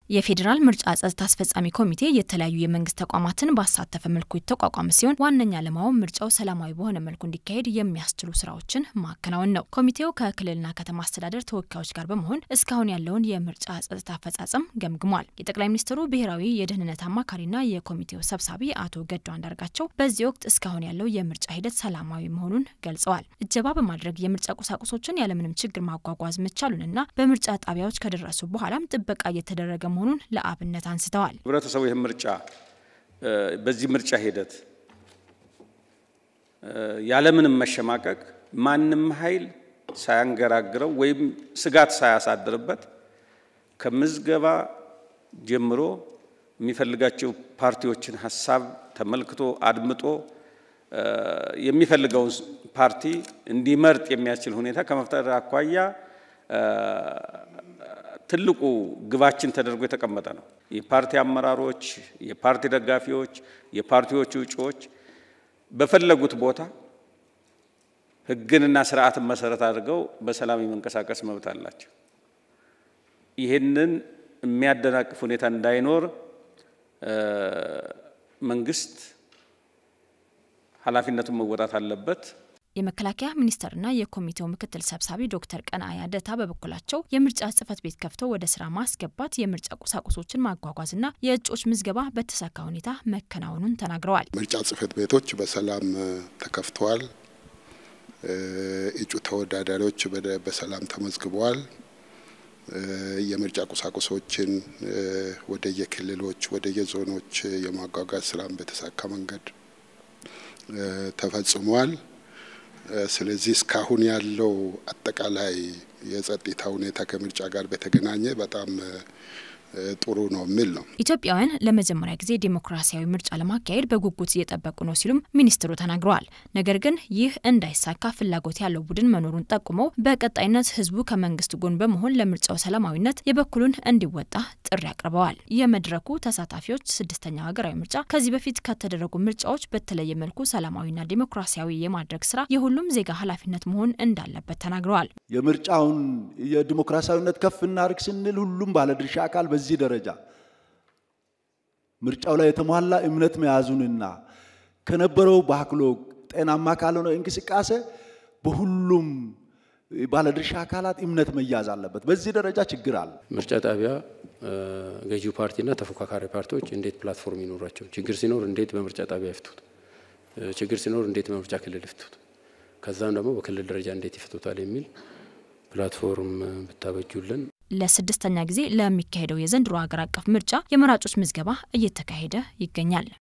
የፌዴራል ምርጫ ጸጥታ አስፈጻሚ ኮሚቴ የተለያዩ የመንግስት ተቋማትን ባሳተፈ መልኩ የተቋቋመ ሲሆን ዋነኛ ዓላማውም ምርጫው ሰላማዊ በሆነ መልኩ እንዲካሄድ የሚያስችሉ ስራዎችን ማከናወን ነው። ኮሚቴው ከክልልና ከተማ አስተዳደር ተወካዮች ጋር በመሆን እስካሁን ያለውን የምርጫ ጸጥታ አፈጻጸም ገምግሟል። የጠቅላይ ሚኒስትሩ ብሔራዊ የደህንነት አማካሪና የኮሚቴው ሰብሳቢ አቶ ገዱ አንዳርጋቸው በዚህ ወቅት እስካሁን ያለው የምርጫ ሂደት ሰላማዊ መሆኑን ገልጸዋል። እጀባ በማድረግ የምርጫ ቁሳቁሶችን ያለምንም ችግር ማጓጓዝ መቻሉንና በምርጫ ጣቢያዎች ከደረሱ በኋላም ጥበቃ እየተደረገ መሆኑን ለአብነት አንስተዋል። ህብረተሰቡ ይህን ምርጫ በዚህ ምርጫ ሂደት ያለምንም መሸማቀቅ ማንም ኃይል ሳያንገራግረው ወይም ስጋት ሳያሳድርበት ከምዝገባ ጀምሮ የሚፈልጋቸው ፓርቲዎችን ሀሳብ ተመልክቶ አድምጦ የሚፈልገውን ፓርቲ እንዲመርጥ የሚያስችል ሁኔታ ከመፍጠር አኳያ ትልቁ ግባችን ተደርጎ የተቀመጠ ነው። የፓርቲ አመራሮች፣ የፓርቲ ደጋፊዎች፣ የፓርቲዎቹ እጩዎች በፈለጉት ቦታ ሕግንና ስርዓትን መሰረት አድርገው በሰላም የመንቀሳቀስ መብት አላቸው። ይህንን የሚያደናቅፍ ሁኔታ እንዳይኖር መንግስት ኃላፊነቱን መወጣት አለበት። የመከላከያ ሚኒስቴርና የኮሚቴው ምክትል ሰብሳቢ ዶክተር ቀንአያ ደታ በበኩላቸው የምርጫ ጽህፈት ቤት ከፍተው ወደ ስራ ማስገባት፣ የምርጫ ቁሳቁሶችን ማጓጓዝና የእጩዎች ምዝገባ በተሳካ ሁኔታ መከናወኑን ተናግረዋል። ምርጫ ጽህፈት ቤቶች በሰላም ተከፍተዋል። እጩ ተወዳዳሪዎች በሰላም ተመዝግበዋል። የምርጫ ቁሳቁሶችን ወደየክልሎች ወደየዞኖች የማጓጓዝ ስራም በተሳካ መንገድ ተፈጽሟል። ስለዚህ እስካሁን ያለው አጠቃላይ የጸጥታ ሁኔታ ከምርጫ ጋር በተገናኘ በጣም ጥሩ ነው የሚል ነው። ኢትዮጵያውያን ለመጀመሪያ ጊዜ ዴሞክራሲያዊ ምርጫ ለማካሄድ በጉጉት እየጠበቁ ነው ሲሉም ሚኒስትሩ ተናግረዋል። ነገር ግን ይህ እንዳይሳካ ፍላጎት ያለው ቡድን መኖሩን ጠቁመው በቀጣይነት ህዝቡ ከመንግስት ጎን በመሆን ለምርጫው ሰላማዊነት የበኩሉን እንዲወጣ ጥሪ አቅርበዋል። የመድረኩ ተሳታፊዎች ስድስተኛው ሀገራዊ ምርጫ ከዚህ በፊት ከተደረጉ ምርጫዎች በተለየ መልኩ ሰላማዊና ዴሞክራሲያዊ የማድረግ ስራ የሁሉም ዜጋ ኃላፊነት መሆን እንዳለበት ተናግረዋል። የምርጫውን የዲሞክራሲያዊነት ከፍ እናድርግ ስንል ሁሉም ባለድርሻ አካል በዚህ ደረጃ ምርጫው ላይ የተሟላ እምነት መያዙንና ከነበረው ባክሎ ጤናማ ካልሆነ እንቅስቃሴ በሁሉም ባለድርሻ አካላት እምነት መያዝ አለበት። በዚህ ደረጃ ችግር አለ። ምርጫ ጣቢያ ገዢው ፓርቲና ተፎካካሪ ፓርቲዎች እንዴት ፕላትፎርም ይኖራቸው፣ ችግር ሲኖር እንዴት በምርጫ ጣቢያ ይፍቱት፣ ችግር ሲኖር እንዴት በምርጫ ክልል ይፍቱት፣ ከዛም ደግሞ በክልል ደረጃ እንዴት ይፈቱታል የሚል ፕላትፎርም ብታበጁልን ለስድስተኛ ጊዜ ለሚካሄደው የዘንድሮ ሀገር አቀፍ ምርጫ የመራጮች ምዝገባ እየተካሄደ ይገኛል።